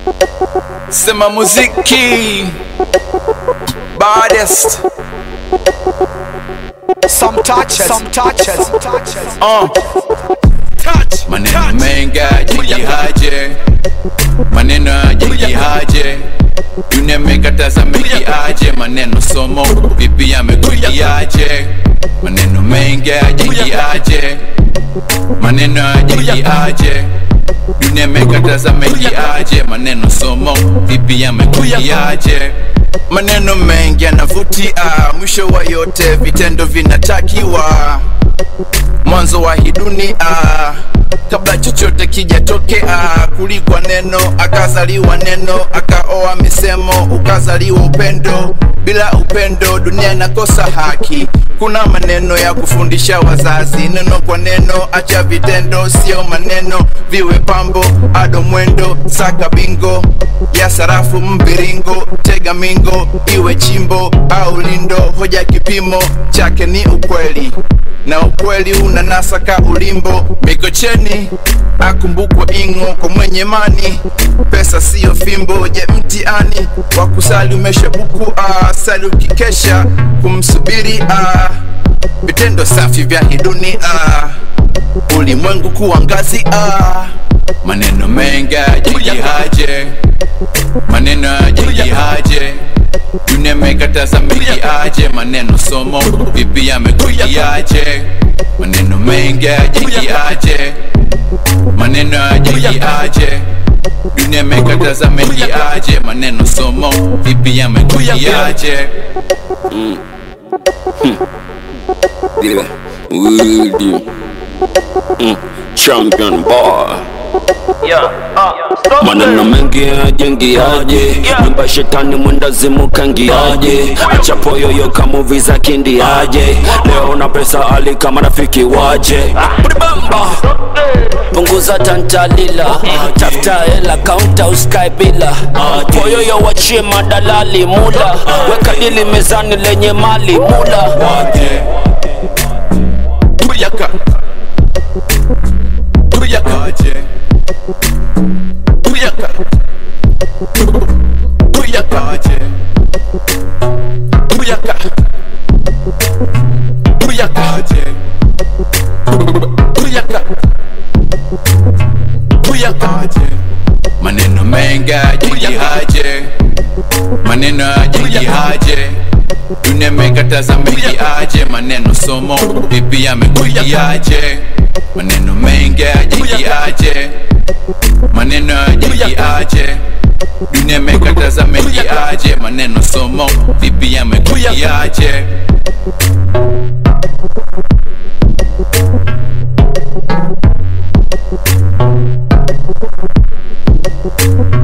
Sema muziki baddest Some touches, some touches, some touches. uh. Maneno mengi haje maneno haje dunia imekataza mengi aje maneno somo vipi yamekujiaje maneno mengi aje maneno aje dunia imekataza mengi aje maneno somo vipi yamekujiaje maneno mengi yanavutia mwisho wa yote vitendo vinatakiwa mwanzo wa hii dunia kabla chochote kijatokea kulikwa neno akazaliwa neno akaoa misemo ukazaliwa upendo bila upendo dunia inakosa haki kuna maneno ya kufundisha wazazi neno kwa neno acha vitendo sio maneno viwe pambo ado mwendo saka bingo ya sarafu mbiringo tega mingo iwe chimbo au lindo hoja kipimo chake ni ukweli na ukweli unanasaka ulimbo mikocheni akumbukwa ingo kwa mwenye mani pesa siyo fimbo je mtiani wa kusali umeshabuku ah, sali ukikesha kumsubiri ah, vitendo safi vya hiduni ah, ulimwengu kuwa ngazi ah, maneno mengi haje maneno haje dunia imekataza mengi aje maneno somo vipi yamekujiaje maneno mengi aje maneno aje dunia imekataza mengi aje maneno somo vipi yamekujiaje Yeah, Woody. Mm, champion boy. maneno mengi yajengiaje nyumba shetani mwendazimu kangiaje achapo yoyo kamuvi za kindiaje leo na pesa ali kama rafiki waje Bribamba. punguza tantalila tafuta hela kaunta uskai bila poyoyo wachie madalali mula weka dili mezani lenye mali mula waje Kuyaka Kuyaka waje Kuyaka Kuyaka waje Kuyaka Kuyaka waje Kuyaka Kuyaka waje Maneno mengi haje maneno haje dunia imekataza mengi aje maneno somo vipi yamekujiaje maneno mengi aje maneno aje dunia imekataza mengi aje maneno somo vipi yamekujiaje Thank you.